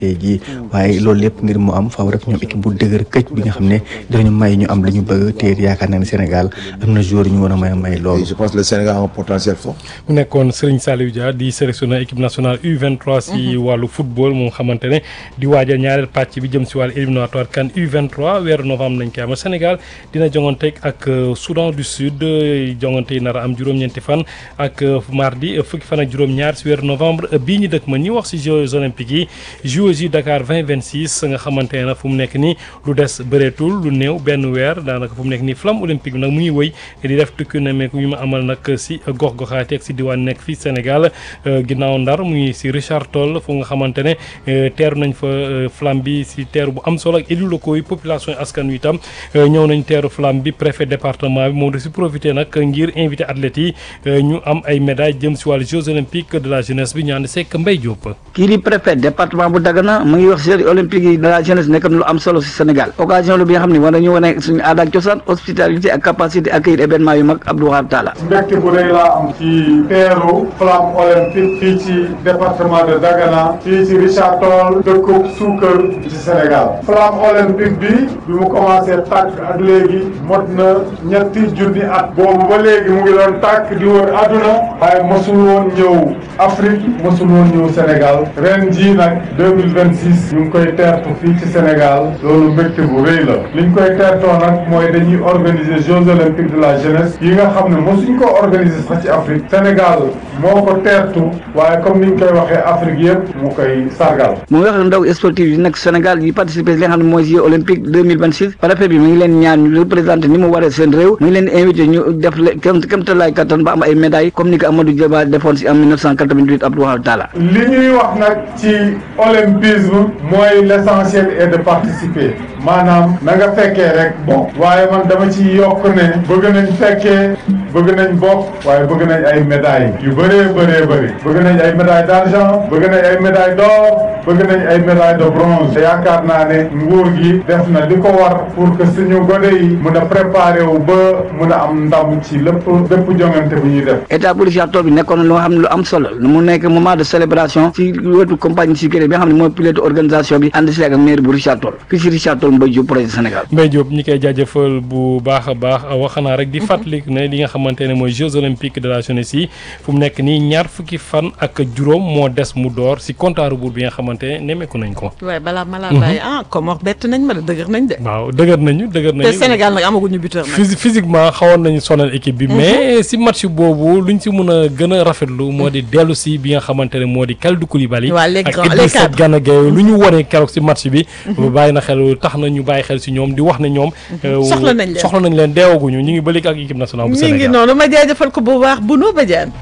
tey jii waaye loolu lépp ngir mu am faaw rek ñoom équipe bu dëgër këcc bi nga xam ne dinañu may ñu am li ñu bëgg te yaakaar naa ne Sénégal am na joueur yu ñu war a may may loolu. je pense que le Sénégal a un potentiel fort. mu nekkoon Serigne Saliou Dia di sélectionneur équipe nationale U23 si wàllu football moom xamante ne di waajal ñaareel pàcc bi jëm si wàllu éliminatoire CAN U23 weeru novembre nañ koy amal Sénégal dina jongante ak Soudan du Sud jongante yi nar a am juróom-ñeenti fan ak mardi fukki fan ak juróom-ñaar si weeru novembre bii ñu dëkk ma ñi wax si Jeux olympiques yi Jeux Dakar 2026 nga xamante ne fu mu nekk nii lu des bëreetul lu néew benn weer daanaka fu mu nekk nii flamme olympique bi nag mu ngi wëy di def tukki nemmeeku yu ma amal nag si gox-goxaati ak si diwaan nekk fii Sénégal ginnaaw ndar mu ngi si Richard Toll fu nga xamante ne teeru nañ fa flamme bi si teeru bu am solo ak élus locaux yi population askan wi itam ñëw nañ teeru flamme bi préfet département bi moom da si profité nag ngir invité athlètes yi ñu am ay médailles jëm si wàllu Jeux olympiques de la jeunesse bi ñu ànd seek Mbaye Diop. kii di préfet département bu Dagana mu ngi wax Jeux olympiques yi de la jeunesse nekk na lu am solo si Sénégal occasion la bi nga xam ne war nañu wane suñu aada ak cosaan hospitalité ak capacité accueillir événement yu mag Abdou Wahab Talla mbégte bu rëy laa am ci teeru flamme olympique fii ci département de Dagana fii ci Richard Toll dëkkub suukar ci Sénégal flamme olympique bi bi mu commencé tàkk ak léegi mot na ñetti junni at boobu ba léegi mu ngi doon tàkk di wër àdduna waaye mosul woon ñëw Afrique mosul woon ñëw Sénégal ren jii nag 2026 ñu ngi koy teertu fii ci Sénégal loolu mbégte bu rëy la liñ koy teertoo nag mooy dañuy organiser Jeux olympiques de la jeunesse yi nga xam ne mosuñ ko organiser sax ci Afrique Sénégal moo ko teertu waaye comme niñ koy waxee Afrique yëpp mu koy sargal mu wax ndaw sportif yi nekk Sénégal yi participer li nga xam ne mooy Jeux olympiques 2026 préfet bi mu ngi leen ñaan ñu représenté ni mu waree seen réew mu ngi leen invité ñu def kem kémtalaay kattan ba am ay médailles comme ni ko Amadou Diaba defoon si en 1988 Abdou Wahab Talla li ñuy wax nag ci olympisme mooy l'essentiel est de participer maanaam na nga fekkee rek bon waaye man dama ci yokk ne bëgg nañ fekkee bëgg nañ bokk waaye bëgg nañ ay médailles yu bëree bëree bëri bëgg nañ ay médailles d'argent bëgg nañ ay médailles d'or bëgg nañ ay médailles de bronze te yaakaar naa ne nguur gi def na li ko war pour que suñu gone yi mun a préparer wu ba mun a am ndam ci lépp lépp jongante bu ñuy def. état bu Richard Toll bi nekkoon na loo xam ne lu am solo mu nekk moment de célébration ci wetu compagnie sécurité bi nga xam ne mooy pilote organisation bi ànd si ak maire bu Richard Toll fii si Richard Toll Mbaye Diop projet Sénégal. Mbaye Diop ñi koy jaajëfal bu baax a baax wax naa rek di fàttali ne li nga xamante ne mooy Jeux olympiques de la jeunesse yi fu mu nekk nii ñaar fukki fan ak juróom moo des mu door si compte à rebours bi nga xamante ne nemmeeku nañ ko. waaye balaa ma laa bàyyi ah comme bett nañ ma de dëgër nañ de. waaw dëgër nañu dëgër nañu. te Sénégal nag amaguñu buteur nag. physi physiquement xawoon nañu sonal équipe bi. mais si match boobu luñ si mën a gën a rafetlu moo di dellu si bi nga xamante ne moo di Kalidou Koulibaly. waa les ak grands les Idrissa cadres Gana Gueye lu ñu wone keroog si match bi. bàyyi na xel tax na ñu bàyyi xel si ñoom di wax ne ñoom. soxla nañ leen soxla nañ leen deewaguñu ñu ngi ba léegi ak équipe nationale bu mi ngi Sénégal. noonu ma jaajëfal ko bu baax bu noo bajaan.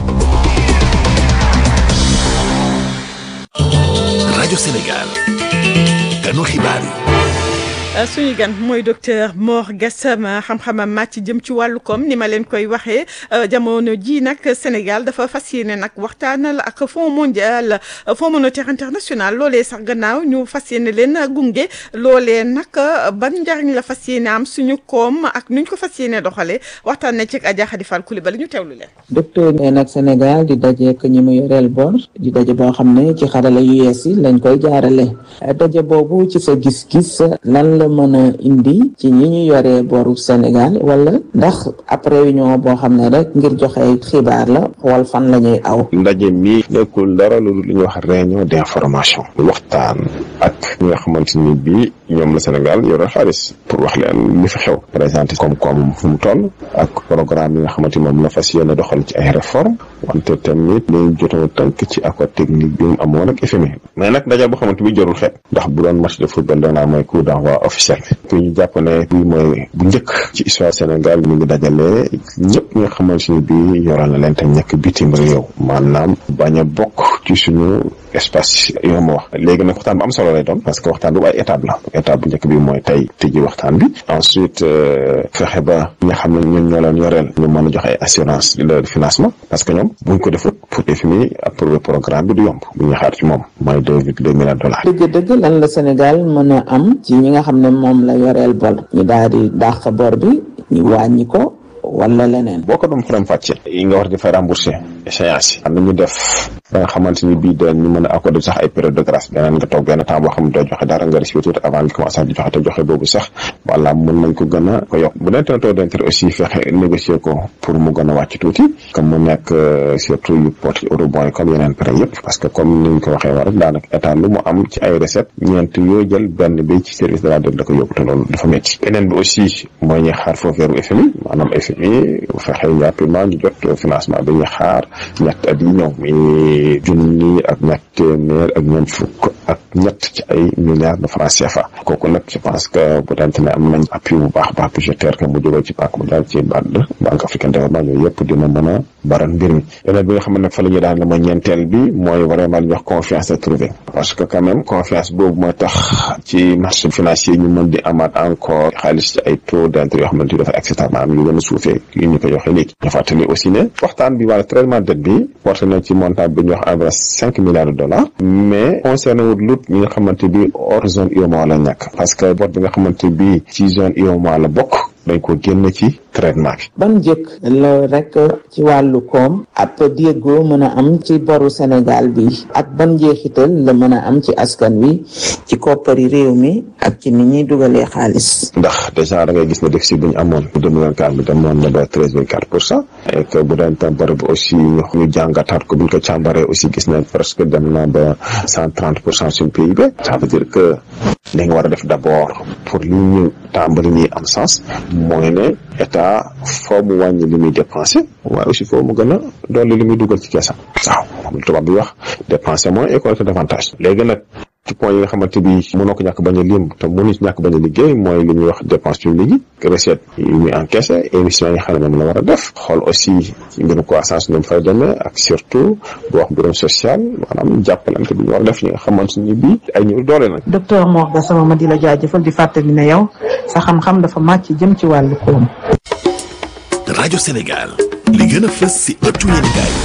rajo Sénégal ganu xibaar yi suñu gan mooy docteur Mor Gassama xam-xamam màcc jëm ci wàllu koom ni ma leen koy waxee jamono ji nag Sénégal dafa fas yéene nag waxtaanal ak Fonds mondial Fonds monétaire international loolee sax gannaaw ñu fas yéene leen gunge loolee nag ban njariñ la fas yéene am suñu koom ak nuñ ko fas yéene doxalee waxtaan na ci ak Adja Khady Fall Coulibaly ñu teewlu leen. docteur nee nag Sénégal di daje ak ñi mu yoreel bor di daje boo xam ne ci xarala yu yees yi lañ koy jaarale daje boobu ci sa gis-gis lan la mën a indi ci ñi ñu yoree boru Sénégal wala ndax ab réunion boo xam ne rek ngir joxe xibaar la xool fan la ñuy aw. ndaje mi nekkul dara lu lu ñuy wax réunion d'information waxtaan ak ñi nga xamante ni bii ñoom la Sénégal yore xaalis pour wax leen li fi xew présenté koom-koom fu mu toll ak programme yi nga xamante ni moom la fas yéene doxal ci ay réforme wante tamit dañu jotoon tënk ci accord technique bi mu amoon ak FMI mais nag ndaje boo xamante bi jarul xeet ndax bu doon match de football danaa mooy coup d'envoi officiel bi ñu jàpp ne bii mooy bu njëkk ci histoire Sénégal mi ngi dajale ñëpp ñi nga xamante ni bii yoral na leen tam ñekk bitim réew maanaam bañ a bokk ci suñu espace yoo ma wax léegi nag waxtaan bu am solo lay doon parce que waxtaan bu ay étape la étape bu njëkk bi mooy tey tëjji waxtaan bi ensuite fexe ba ñi nga xam ne ñun ñoo leen yoreel ñu mën a joxe ay assurance de financement parce que ñoom buñ ko defut pour FMI approuver programme bi du yomb bu ñu xaar ci moom mooy deux virgule deux milliards dollars dëgg-dëgg lan la Sénégal mën a am ci ñi nga xam ne moom la yoreel bor ñu daal di dàq bor bi ñu wàññi ko wala leneen. boo ko doon faram fàcce yi nga war di fay remboursé échéance yi nañu def ba nga xamante ni bii dañ ñu mën a accorder sax ay période de grâce beneen nga toog benn temps boo xam ne doo joxe dara nga respirer tuuti avant nga commencé di joxe te joxe boobu sax wala mën nañ ko gën a ko yokk bu dee taux d'intérêt aussi fexe négocier ko pour mu gën a wàcc tuuti comme mu nekk surtout yu porte eurobond yi comme yeneen prêt yëpp parce que comme ni ñu ko waxee war rek daanaka état lu mu am ci ay recette ñeent yoo jël benn bi ci service de la dette da ko yóbbu te loolu dafa métti beneen bi aussi mooy ñuy xaar foofu weeru FMI maanaam FMI fexe rapidement ñu jot financement bi ñuy xaar ñett at yi ñëw mi junni ak ñett téeméer ak ñeent fukk ak ñett ci ay milliards de francs CFA kooku nag je pense que bu dante ne am nañ appui bu baax baax budgétaire que mu jógee ci banque mondiale ci BAD banque africaine de développement yooyu yëpp dina mën a baral mbir mi beneen bi nga xam ne nag fa la ñuy daan la mooy ñeenteel bi mooy vraiment li ñuy wax confiance à trouver parce que quand même confiance boobu mooy tax ci marché financier ñu mën di amaat encore xaalis ci ay taux d'intérêt yoo xamante ni dafa acceptable maanaam yu gën a suufee yu ñu ko joxee léegi ñu fàttali aussi ne waxtaan bi wala traitement dette bi porté na ci montant bi ñuy wax environ cinq milliards de dollars mais concerné wut lut ñi nga xamante bi hors zone UEMOA la ñàkk parce que bor bi nga xamante bi ci zone UEMOA la bokk dañ ko génn ci traitement bi ban njëkk la rek ci wàllu koom ab déggoo mën a am ci boru Sénégal bi ak ban njeexital la mën a am ci askan wi ci koppari réew mi ak ci ni ñuy dugalee xaalis ndax déjà da ngay gis ne déficit bi ñu amoon bu 2024 bi demoon na ba treize virgule quatre pour cent et que bu daan tam bor bi aussi ñu ñu jàngataat ko bu ñu ko càmbaree aussi gis nañ presque dem na ba cent trente pour cent suñu PIB ça veut dire que li nga war a def d'abord pour li ñu tàmbali nii am sens mooy ne état foo mu wàññi li muy dépensé waaye aussi foo mu gën a dolli li muy dugal ci keesam waaw xam lu tubaab bi wax dépenser moins et collecter davantage léegi nag ci point yi nga xamante bi mënoo ko ñàkk bañ a lim te mënu ci ñàkk bañ a liggéey mooy li ñuy wax dépense publique yi recette yi muy encaissé émission yi xam ne moom la war a def xool aussi ci mbirum croissance nu mu fay demee ak surtout bu wax mbirum social maanaam jàppalante bi ñu war a def ñi nga xamante ni bii ay ñu doole nag docteur Mor Gassama ma di la jaajëfal di fàttali ne yow sa xam-xam dafa màcc jëm ci wàllu koom. rajo Sénégal li gën a fës si ëttu yéenekaay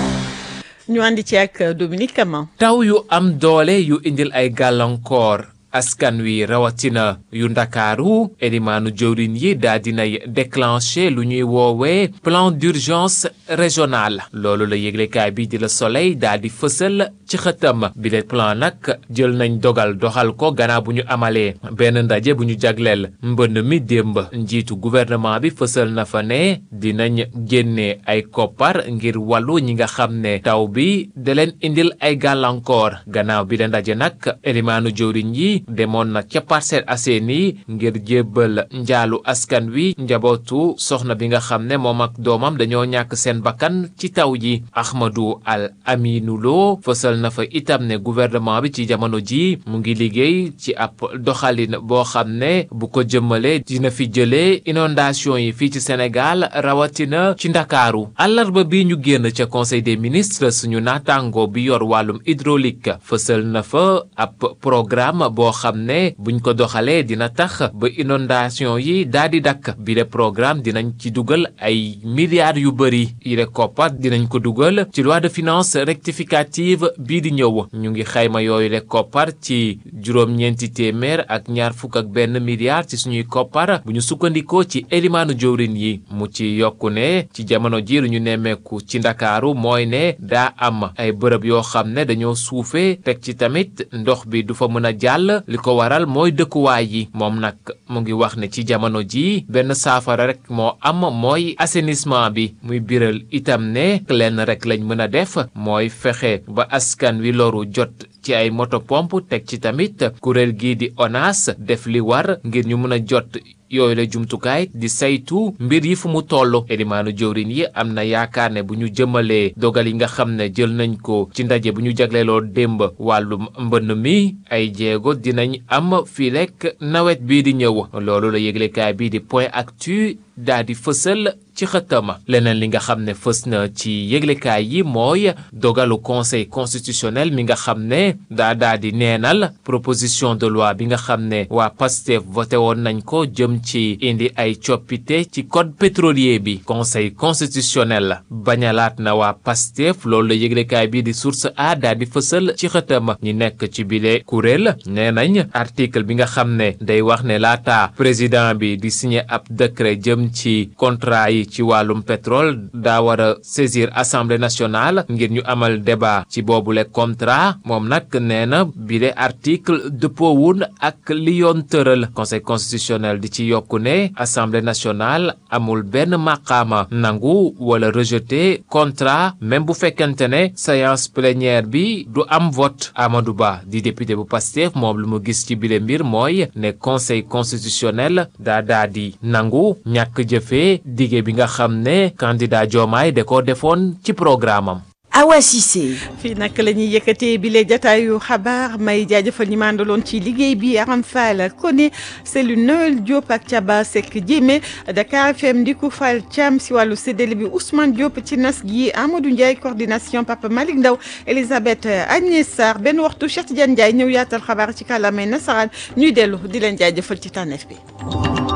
ñu àndi ci ak Dominique Caman taw yu am doole yu indil ay gàllankoor askan wi rawatina yu ndakaaru elimaanu jëwriñ yi daa dinay déclenché lu ñuy woowee plan d'urgence régional loolu la yëglekaay bi di la soleil daa di fësal ci xëtam bi le plan nag jël nañ dogal doxal ko gannaaw bu ñu amalee benn ndaje bu ñu jagleel mbënn mi démb njiitu gouvernement bi fësal na fa ne dinañ génne ay koppar ngir wàllu ñi nga xam ne taw bi da leen indil ay gàllankoor gannaaw bi le ndaje nag elimaanu jëwriñ yi demoon na ca Parcelles Assainies ngir jébbal njaalu askan wi njabootu soxna bi nga xam ne moom ak doomam dañoo ñàkk seen bakkan ci taw ji Ahmadou Al Aminou Lo fësal na fa itam ne gouvernement bi ci jamono ji mu ngi liggéey ci ab doxalin boo xam ne bu ko jëmmalee dina fi jëlee inondation yi fii ci Sénégal rawatina ci Ndakaaru àllarba bi ñu génn ca conseil des ministres suñu naataango bi yor wàllum hydraulique fësal na fa ab programme boo xam ne buñ ko doxalee dina tax ba inondation yi daal di dakk bi le programme dinañ ci dugal ay milliards yu bëri yile koppar dinañ ko dugal ci loi de finances rectificative bii di ñëw ñu ngi xayma yooyu le koppar ci juróom-ñeenti téeméer ak ñaar fukk ak benn milliard ci suñuy koppar bu ñu sukkandikoo ci elimaanu jëwrin yi mu ci yokku ne ci jamono ji lu ñu nemmeeku ci ndakaaru mooy ne daa am ay bërëb yoo xam ne dañoo suufee teg ci tamit ndox bi du fa mën a jàll li ko waral mooy dëkkuwaay yi moom nag mu ngi wax ne ci jamono ji benn saafara rek moo am mooy assainissement bi muy biral itam ne lenn rek lañ mën a def mooy fexe ba askan wi loru jot ci ay moto pompe teg ci tamit kuréel gii di ONAS def li war ngir ñu mën a jot yooyu la jumtukaay di saytu mbir yi fu mu toll elimaanu jëwrin yi am na yaakaar ne bu ñu jëmalee dogal yi nga xam ne jël nañ ko ci ndaje bu ñu jagleeloo démb wàllum mbënn mi ay jéego dinañ am fii rek nawet bii di ñëw loolu la yëglekaay bii di point actu daa di fësal ci xëttama leneen li nga xam ne fës na ci yëglekaay yi mooy dogalu conseil constitutionnel mi nga xam ne daa daa di neenal proposition de loi bi nga xam ne waa PASTEF voté woon nañ ko jëm ci indi ay coppite ci code pétrolier bi conseil constitutionnel bañalaat na waa PASTEF loolu la yëglekaay bi di source a daa di fësal ci xëttama ñi nekk ci bile kuréel nee nañ article bi nga xam ne day wax ne laata président bi di signé ab décret jëm ci contrat yi bi ci wàllum pétrole daa war a saisir assemblée nationale ngir ñu amal débat ci boobule contrat moom nag nee na bi de article dëppoowun ak li yoon tëral conseil constitutionnel di ci yokku ne assemblée nationale amul benn maqaama nangu wala rejeter contrat même bu fekkente ne séance plénière bi du am vote Amadou Ba di député bu Pastef moom lu mu gis ci bile mbir mooy ne conseil constitutionnel daa daa di nangu ñàkk jëfee dige bi nga xam ne candidat Diomaye da ko defoon ci programme am Awa Cissé. fii nag la ñuy yëkkatee bile jataayu xabaar may jaajëfal ñi mandaloon ci liggéey bi Aram Fall Koné Cellou Noël Diop ak Thiaba Seck Diémé Dakar FM Ndiku Fall Thiam si wàllu séddale bi Ousmane Diop ci nas gi Amadou Ndiaye coordination Papa Malick Ndaw Elisabeth Agnès Sarr benn waxtu Cheikh Tidiane Ndiaye ñëw yaatal xabaar ci kàllaamay nasaraan ñuy dellu di leen jaajëfal ci tànneef bi.